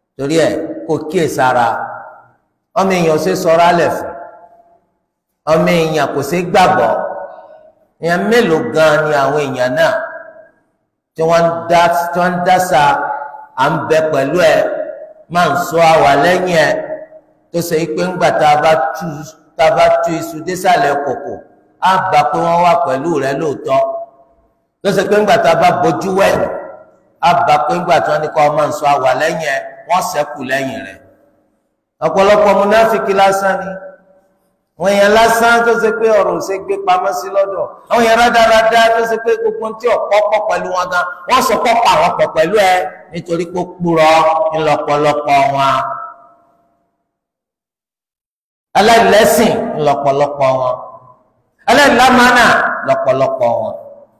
torí ẹ kó kíyè sára ọmọ èèyàn ṣe sọ̀rọ̀ alẹ̀ fún ọmọ èèyàn kò ṣe gbàgbọ́ èèyàn mélòó gan ni àwọn èèyàn náà tí wọ́n ń dá tí wọ́n ń dásà à ń bẹ pẹ̀lú ẹ máa ń sọ àwà lẹ́yìn ẹ tó ṣe pé ńgbà tá a bá tú tá a bá tú iṣu désàlẹ̀ kòkò á gbà pé wọ́n wà pẹ̀lú rẹ lóòótọ́ tó ṣe pé ńgbà tá a bá bójú wẹ̀yìn á gbà pé ńgbà tí wọ́n ní kọ́ máa ń sọ àwà lẹ́yìn ẹ wọ́n ṣẹ́kù lẹ́yìn rẹ̀ ọ̀pọ̀lọpọ̀ múnáfíkì lásán ni wọ́n yẹn lásán tó ṣe pé ọ̀rọ̀ ò ṣe gbé pamọ́ sí lọ́dọ̀ àwọn yẹn rádaràdá tó ṣe pé gbogbo tí ọ̀pọ̀ pọ̀ pẹ̀lú wọn gan wọ́n sọ pọ̀ pa àwọn pọ̀ pẹ̀lú ẹ nítorí pé kúrọ̀ ńlọ́pọ̀lọpọ̀ wọn aláìlẹ́sìn ńlọ́pọ̀lọpọ̀ wọn aláìlámánà lọ́pọ̀lọpọ̀ wọn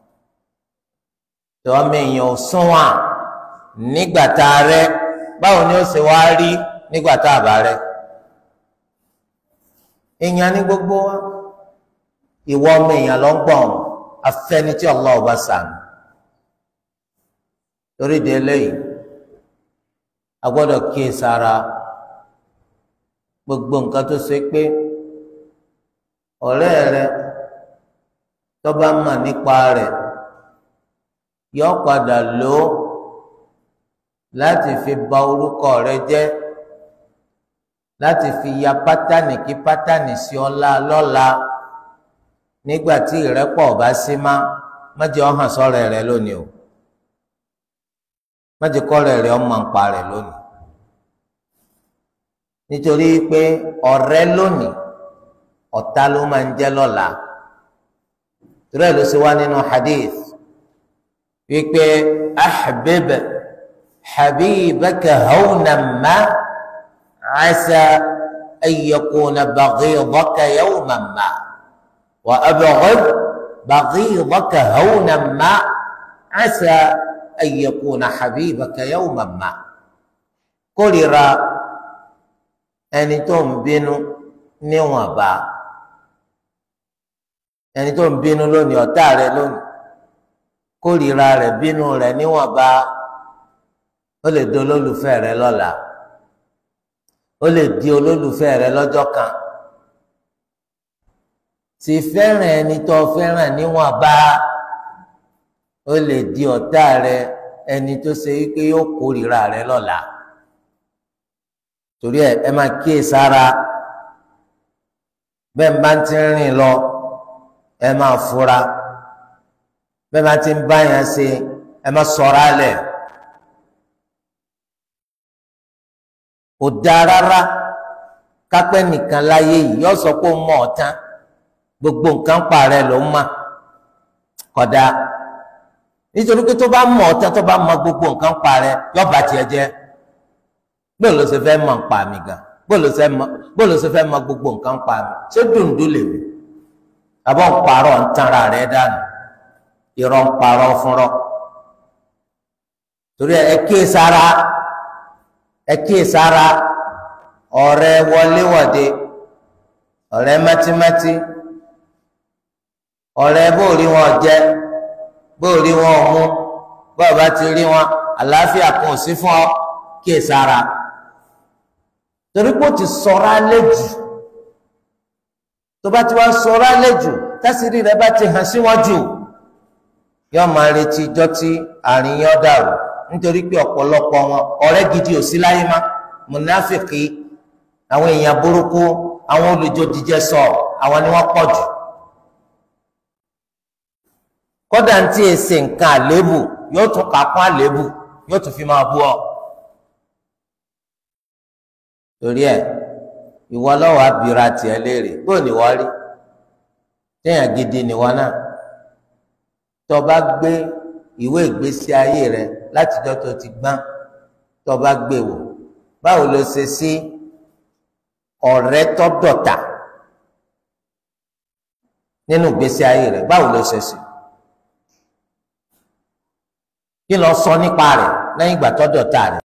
tí wọ́n mẹ́yìn ò sún wọn nígbà tá a rẹ báwo ni ó ṣe wá rí nígbà tá a bá rẹ èèyàn ní gbogbo wa ìwọ ọmọ èèyàn ló ń gbọ̀n afẹ́ni tí Allah ọba sànù torí de eléyìí a gbọ́dọ̀ kíyè sára gbogbo nǹkan tó ṣe pé ọ̀rẹ́ rẹ tó bá mà nípa rẹ̀ yọ padà lò ó láti fi bà orúkọ rẹ jẹ́ láti fi ya pátánì kí pátánì sí ọlá lọ́la nígbà tí ìrẹ́pọ̀ bá sí má májè ọ̀hàn sọ̀rọ̀ rẹ lónìí o májè kọ́rọ̀ rẹ ọmọ nǹpa rẹ lónìí nítorí pé ọ̀rẹ́ lónìí ọ̀tá ló máa ń jẹ́ lọ́la torí ẹ̀ ló ṣe wá nínú hadith wípé ahbib habibaka hawnan ma. عسى أن يكون بغيضك يوما ما وأبغض بغيضك هونا ما عسى أن يكون حبيبك يوما ما kórìíra ẹni tó ń bínú níwọ̀nba ẹni tó ń bínú lónìí ọ̀tá rẹ lónìí kórìíra rẹ̀ bínú rẹ̀ níwọ̀nba ó lè di olólùfẹ́ rẹ lọ́la ó lè di olólùfẹ́ rẹ lọ́jọ́ kan sì fẹ́ràn ẹni tó fẹ́ràn níwọ̀nba ó lè di ọ̀tá rẹ ẹni tó ṣe wípé yóò kórìíra rẹ lọ́la torí ẹ ẹ máa kíyè sára bẹ́ẹ̀ bá ti ń rìn lọ ẹ máa fura bẹ́ẹ̀ bá ti ń bá yẹn ṣe ẹ máa sọ̀rọ̀ alẹ̀. kò dáa rárá kápẹ́ nìkan láyé yìí yọ sọ pé ó mọ ọ̀tán gbogbo nǹkan pa rẹ ló ń mà kódà nítorí pé tó bá mọ ọ̀tán tó bá mọ gbogbo nǹkan pa rẹ yọ bá tiẹ̀ jẹ́ bóyá ló ṣe fẹ́ mọ̀ ń pa mi gan bóyá ló ṣe fẹ́ mọ gbogbo nǹkan pa mi ṣé dùndún lè mi àbọ̀ ń parọ́ ń tanra rẹ dànù irọ́ ń parọ́ fúnrọ́ torí ẹ kíyè sára ẹ kíyè sára ọ̀rẹ́ wọléwọ̀de ọ̀rẹ́ mátímátí ọ̀rẹ́ bóòrí wọn jẹ bóòrí wọn mú bọ́ọ̀ bá ti rí wọn àlàáfíà kan ò sí fún ọ kíyè sára torí pé ó ti sọ̀rọ̀ alẹ́ jù tó bá ti wá sọ̀rọ̀ alẹ́ jù tásìrì rẹ bá ti hàn sí wọn jù yóò máa retí ijọ́ tí àárín yóò dàrú nítorí pé ọ̀pọ̀lọpọ̀ wọn ọ̀rẹ́ gidi ò sí láyé má mùnáfìkì àwọn èèyàn burúkú àwọn olùjọ́jíjẹ sọ àwọn ni wọ́n pọ̀ jù kódà ń tí èsè nǹkan àléébù yóò tún kà kún àléébù yóò tún fi máa bú ọ torí ẹ ìwọ lọ́wọ́ abira tiẹ̀ léèrè bó ni wọ́n rí téèyàn gidi ni wọ́n náà tó bá gbé ìwé ìgbésí ayé rẹ látijọ́ tó ti gbọ́n tó bá gbé wò báwo ló ṣe sí ọ̀rẹ́ tó dọ̀tà nínú ìgbésí ayé rẹ báwo ló ṣe sí kí ló sọ nípa rẹ̀ lẹ́yìn ìgbà tó dọ̀tà rẹ̀